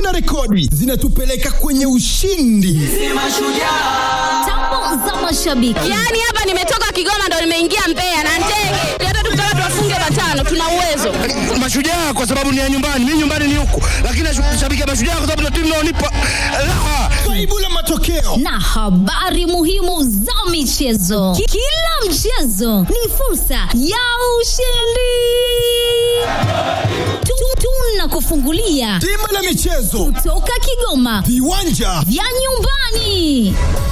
na rekodi zinatupeleka kwenye ushindi. Tambo za mashabiki. Yaani hapa nimetoka Kigoma ndo nimeingia Mbeya na ndege. Hata tukitaka tuwafunge matano tuna uwezo. Mashujaa kwa sababu ni ya nyumbani, mimi nyumbani ni huku, lakini nashabikia Mashujaa kwa sababu ndio timu inaonipa raha. Faibu la matokeo na habari muhimu za michezo. Ki- Kila mchezo ni fursa ya ushindi. Tu- Tunakufungulia bima la michezo, toka Kigoma viwanja vya nyumbani.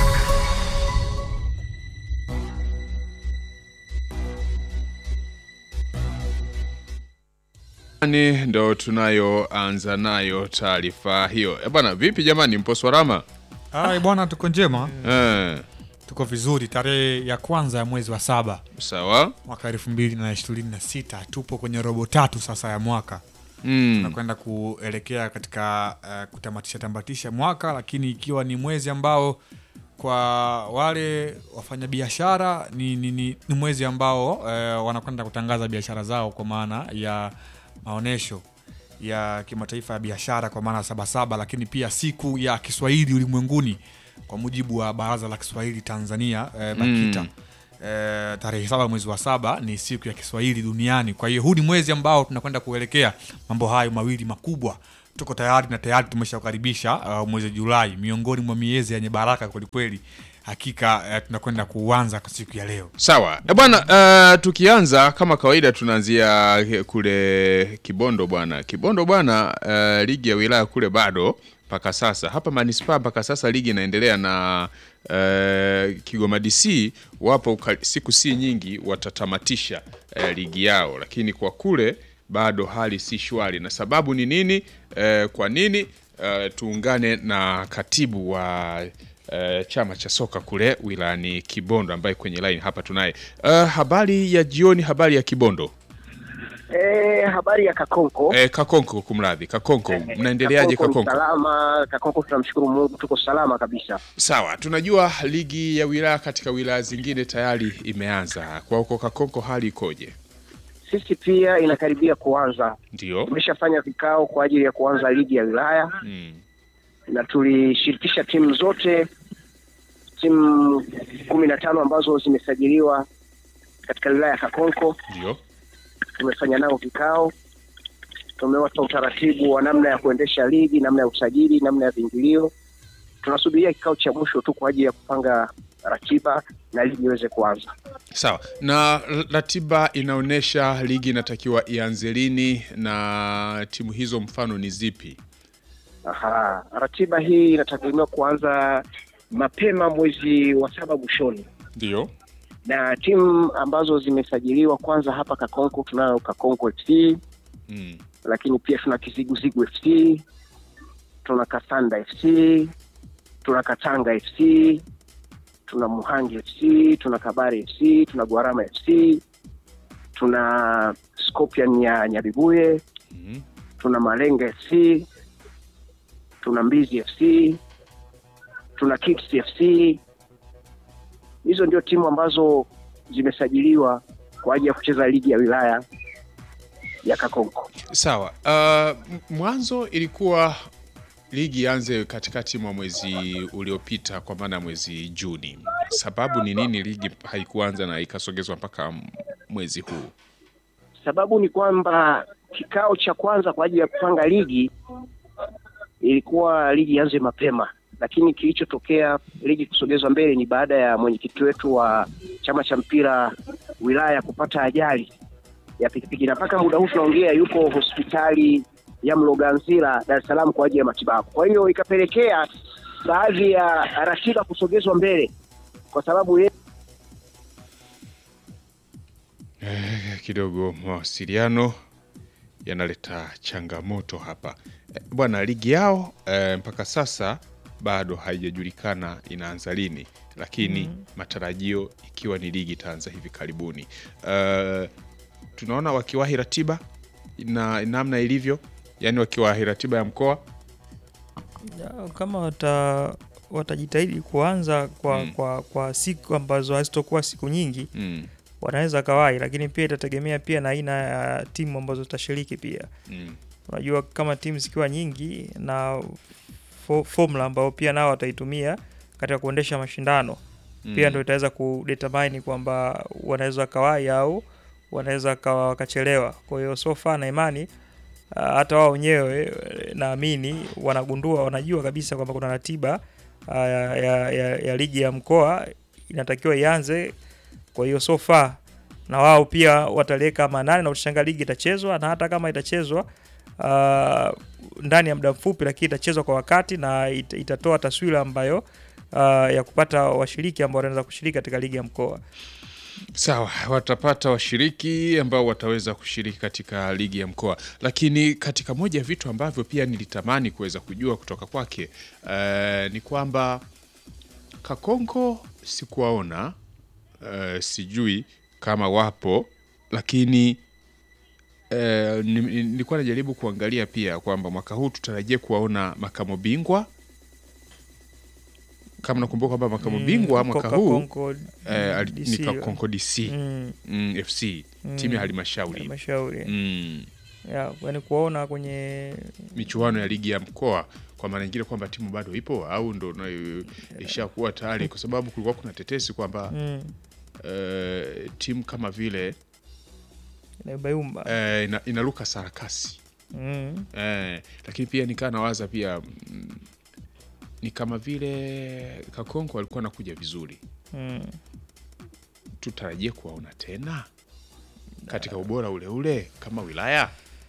ni ndo tunayoanza nayo taarifa hiyo. E bwana, vipi jamani, mpo salama? Ai bwana, tuko njema, Eh, tuko vizuri. Tarehe ya kwanza ya mwezi wa saba sawa. mwaka elfu mbili na ishirini na sita tupo kwenye robo tatu sasa ya mwaka Mm, tunakwenda kuelekea katika uh, kutamatisha tamatisha mwaka, lakini ikiwa ni mwezi ambao kwa wale wafanyabiashara ni, ni, ni, ni mwezi ambao uh, wanakwenda kutangaza biashara zao kwa maana ya maonyesho ya kimataifa ya biashara kwa maana ya Sabasaba, lakini pia siku ya Kiswahili ulimwenguni kwa mujibu wa Baraza la Kiswahili Tanzania eh, BAKITA Mm. eh, tarehe saba mwezi wa saba ni siku ya Kiswahili duniani. Kwa hiyo huu ni mwezi ambao tunakwenda kuelekea mambo hayo mawili makubwa. Tuko tayari na tayari tumeshakaribisha uh, mwezi Julai, miongoni mwa miezi yenye baraka kwelikweli. Hakika eh, tunakwenda kuanza kwa siku ya leo. sawa. E bwana, eh, tukianza kama kawaida tunaanzia kule Kibondo bwana. Kibondo bwana, eh, ligi ya wilaya kule bado mpaka sasa. Hapa manispaa mpaka sasa ligi inaendelea na eh, Kigoma DC wapo uka- siku si nyingi watatamatisha eh, ligi yao, lakini kwa kule bado hali si shwari, na sababu ni nini? Eh, kwa nini? Eh, tuungane na katibu wa eh, chama cha soka kule wilayani Kibondo ambaye kwenye line hapa tunaye. Eh, habari ya jioni, habari ya Kibondo. Eh, habari ya Kakonko. Eh, Kakonko, kumradhi, Kakonko, Eh, mnaendeleaje Kakonko ni Kakonko? Salama, Kakonko tunamshukuru Mungu tuko salama kabisa. Sawa, tunajua ligi ya wilaya katika wilaya zingine tayari imeanza. Kwa huko Kakonko hali ikoje? Sisi pia inakaribia kuanza. Ndio. Tumeshafanya vikao kwa ajili ya kuanza ligi ya wilaya Mm. na tulishirikisha timu zote, timu kumi na tano ambazo zimesajiliwa katika wilaya ya Kakonko. Ndio. Tumefanya nao vikao, tumewapa utaratibu wa namna ya kuendesha ligi, namna ya usajili, namna ya viingilio. Tunasubiria kikao cha mwisho tu kwa ajili ya kupanga ratiba na ligi iweze kuanza. Sawa. Na r- ratiba inaonyesha ligi inatakiwa ianze lini na timu hizo mfano ni zipi? Aha, ratiba hii inategemewa kuanza mapema mwezi wa saba mwishoni, Ndio. na timu ambazo zimesajiliwa kwanza hapa Kakonko, tunayo Kakonko FC, Mm. lakini pia tuna Kiziguzigu FC, tuna Kasanda FC, tuna Katanga FC, tuna Muhangi FC, tuna Kabare FC, tuna Gwarama FC, tuna Scorpion ya Nyabibuye, Mhm. tuna Malenga FC, tuna Mbizi FC, tuna Kicks FC. Hizo ndio timu ambazo zimesajiliwa kwa ajili ya kucheza ligi ya wilaya ya Kakonko. Sawa. Uh, m- mwanzo ilikuwa ligi ianze katikati mwa mwezi uliopita kwa maana ya mwezi Juni. Sababu ni nini ligi haikuanza na ikasogezwa mpaka m- mwezi huu? Sababu ni kwamba kikao cha kwanza kwa ajili ya kupanga ligi ilikuwa ligi ianze mapema, lakini kilichotokea ligi kusogezwa mbele ni baada ya mwenyekiti wetu wa chama cha mpira wilaya kupata ajali ya pikipiki, na mpaka muda huu tunaongea yuko hospitali ya Mloganzila Dar es Salaam kwa ajili ya matibabu. Kwa hiyo ikapelekea baadhi ya ratiba kusogezwa mbele kwa sababu ye Eh, kidogo mawasiliano yanaleta changamoto hapa Eh, bwana. Ligi yao eh, mpaka sasa bado haijajulikana inaanza lini, lakini matarajio ikiwa ni ligi itaanza hivi karibuni. Eh, tunaona wakiwahi ratiba na namna ilivyo, yani wakiwahi ratiba ya mkoa Ya, kama wata watajitahidi kuanza kwa, Mm. kwa, kwa siku ambazo hazitokuwa siku nyingi mm, wanaweza kawai, lakini pia itategemea pia na aina ya timu ambazo zitashiriki pia. mm. unajua kama timu zikiwa nyingi na fo- formula ambao pia nao wataitumia katika kuendesha mashindano pia Mm. ndo itaweza kudetermine kwamba wanaweza wakawai au wanaweza wakawa wakachelewa. Kwa hiyo so far na imani uh, hata wao wenyewe eh, naamini wanagundua, wanajua kabisa kwamba kuna ratiba uh, ya, ya, ya, ya ligi ya mkoa inatakiwa ianze. Kwa hiyo so far na wao pia wataliweka manane na utashangaa ligi itachezwa, na hata kama itachezwa uh, ndani ya muda mfupi, lakini itachezwa kwa wakati na it, itatoa taswira ambayo uh, ya kupata washiriki ambao wanaweza kushiriki katika ligi ya mkoa. Sawa, watapata washiriki ambao wataweza kushiriki katika ligi ya mkoa, lakini katika moja ya vitu ambavyo pia nilitamani kuweza kujua kutoka kwake eh, ni kwamba Kakonko sikuwaona, eh, sijui kama wapo, lakini eh, ni- ni- nilikuwa najaribu kuangalia pia kwamba mwaka huu tutarajie kuwaona makamo bingwa kama nakumbuka kwamba makamo Mm, bingwa Ko- mwaka Ko- huu Konko eh, ali- DC, ni Kakonko DC mm, mm, FC timu ya halmashauri halmashauri mm, ya yani kuwaona kwenye michuano ya ligi ya mkoa kwa maana nyingine kwamba timu bado ipo au ndo na- ishakuwa tayari, kwa sababu kulikuwa kuna tetesi kwamba mm, eh, timu kama vile inabayumba eh, ina, inaruka sarakasi mm, eh, lakini pia nikaa nawaza pia mm, ni kama vile Kakonko alikuwa anakuja vizuri, mm. tutarajie kuwaona tena katika ubora ule ule kama wilaya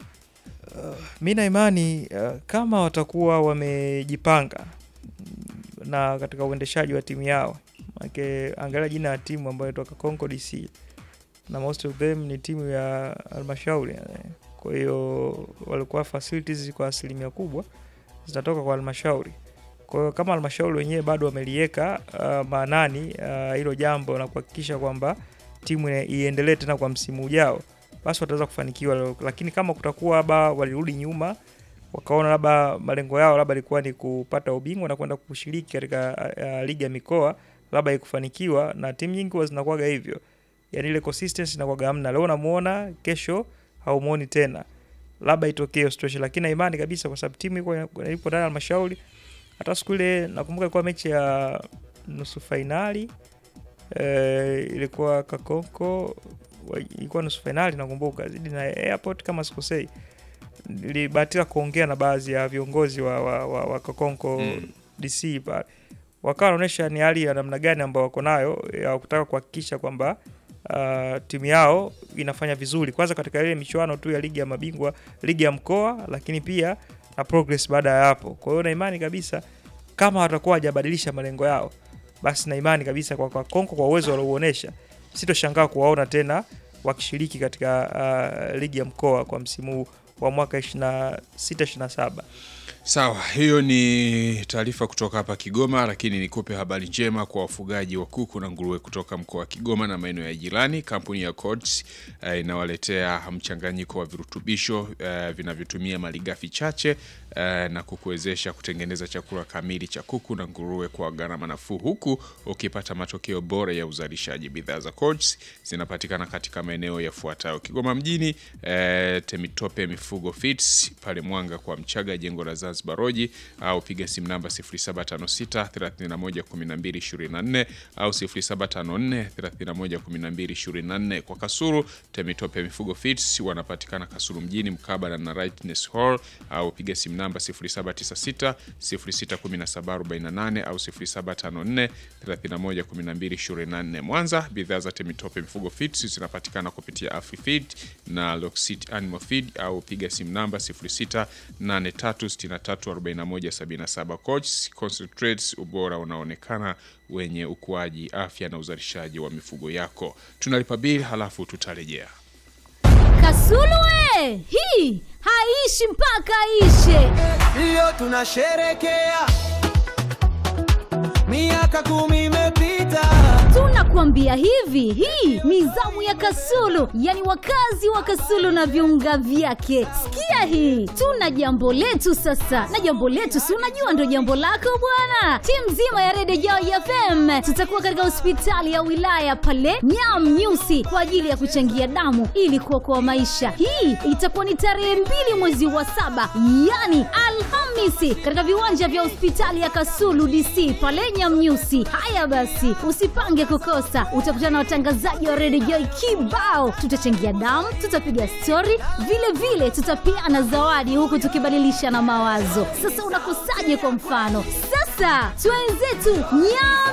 mi na imani uh, kama watakuwa wamejipanga mm, na katika uendeshaji wa timu yao manake angalia jina ya timu ambayo inatoka Congo DC na most of them ni timu ya halmashauri eh. kwa hiyo walikuwa facilities kwa asilimia kubwa zinatoka kwa halmashauri kwa hiyo kama halmashauri wenyewe bado wameliweka uh, maanani uh, hilo jambo na kuhakikisha kwamba timu ina- iendelee tena kwa msimu ujao basi wataweza kufanikiwa, lakini kama kutakuwa labda walirudi nyuma wakaona labda malengo yao labda ilikuwa ni kupata ubingwa na kwenda kushiriki katika uh, ligi ya mikoa, labda ikufanikiwa, na timu nyingi huwa zinakuwaga hivyo, yani ile consistency inakuwaga hamna. Leo unamuona, kesho haumuoni tena, labda itokee hiyo situation, lakini na imani kabisa, kwa sababu timu iko ipo ndani ya halmashauri. Hata siku ile nakumbuka ilikuwa mechi ya nusu fainali eh, ilikuwa Kakonko wa- ilikuwa nusu fainali nakumbuka zidi na airport kama sikosei nilibahatika kuongea na baadhi ya viongozi wa, wa, wa, wa Kakonko Mm. DC pale wakawa wanaonyesha ni hali ya namna gani ambao wako nayo ya kutaka kuhakikisha kwamba uh, timu yao inafanya vizuri kwanza katika ile michuano tu ya ligi ya mabingwa ligi ya mkoa lakini pia na progress baada ya hapo kwa hiyo na imani kabisa kama watakuwa hawajabadilisha malengo yao basi na imani kabisa kwa, kwa Konko kwa uwezo waliouonyesha sitoshangaa kuwaona tena wakishiriki katika uh, ligi ya mkoa kwa msimu huu wa mwaka 26 27 Sawa, hiyo ni taarifa kutoka hapa Kigoma, lakini nikupe habari njema kwa wafugaji wa kuku na nguruwe kutoka mkoa wa Kigoma na maeneo ya jirani. Kampuni ya Codes eh, inawaletea mchanganyiko wa virutubisho eh, vinavyotumia malighafi chache eh, na kukuwezesha kutengeneza chakula kamili cha kuku na nguruwe kwa gharama nafuu, huku ukipata matokeo bora ya uzalishaji. Bidhaa za Codes zinapatikana katika maeneo yafuatayo: Kigoma mjini, eh, Temitope Mifugo Feeds pale Mwanga kwa Mchaga, jengo la Zanzibar Roji, au piga simu namba 0756 31 12 24 au 0754 31 12 24. Kwa Kasuru, Temitope Mifugo Feeds wanapatikana Kasuru mjini mkabala na Rightness Hall, au piga simu namba 0796 0617 48 au 0754 31 12 24. Mwanza, bidhaa za Temitope Mifugo Feeds zinapatikana kupitia AfriFeed na Loxit Animal Feed au piga simu namba 0683634177. Coach concentrates ubora unaonekana wenye ukuaji, afya na uzalishaji wa mifugo yako. Tunalipa bili halafu tutarejea. Kasulu we! Hii haishi mpaka ishe. Leo tunasherekea miaka kumi imepita, tunakuambia hivi hii ni zamu ya kasulu yani wakazi wa kasulu na viunga vyake sikia hii tuna jambo letu sasa na jambo letu si unajua ndo jambo lako bwana timu nzima ya redio jao fm tutakuwa katika hospitali ya wilaya pale nyam nyusi kwa ajili ya kuchangia damu ili kuokoa maisha hii itakuwa ni tarehe mbili mwezi wa saba yani alhamisi katika viwanja vya hospitali ya kasulu dc pale nyamnyusi haya basi usipange kukosa utakutana na watangazaji wa redio joi kibao tutachangia damu tutapiga stori vile vile tutapeana zawadi huku tukibadilisha na mawazo sasa unakosaje kwa mfano sasa twenzetu nyam